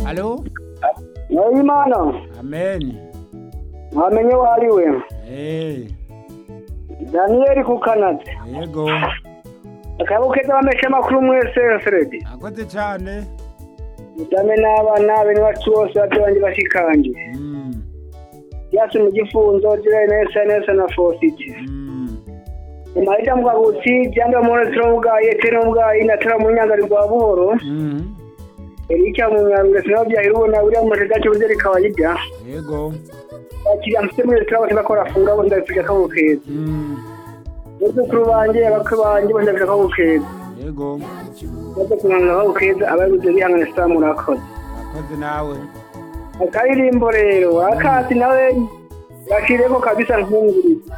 Halo? Wowe Imana Amen. wamenye uwo ari we Eh, daniyeli ku kanada yego. akaboko keza bameshe amakuru mwese fredi Akoze cyane. mudame n'abana bene bacu bose babyeyi banjye bashikanje Mm. byasi mu gifunzo jirayi nesa nesa na fositi Mm. umahita mugagutsi byambe mune turabubwaye tere ubwaye na tere mu nyangari rwa buhoro Mm. erika mu nyangare sinaho byahira ubona buriya mu mashati buryo rikabajya Yego. bakiriya mfite muri resitora bose bakora afunga bose ndabifurije akaboko keza Mm. abuzukuru banjye abakwe banjye bose ndabifurije akaboko keza Yego. maze kumwanga akaboko keza abayobozi bihangane saa murakoze Akoze nawe. akaririmbo rero akasi nawe gakireko kabisa nkunguriza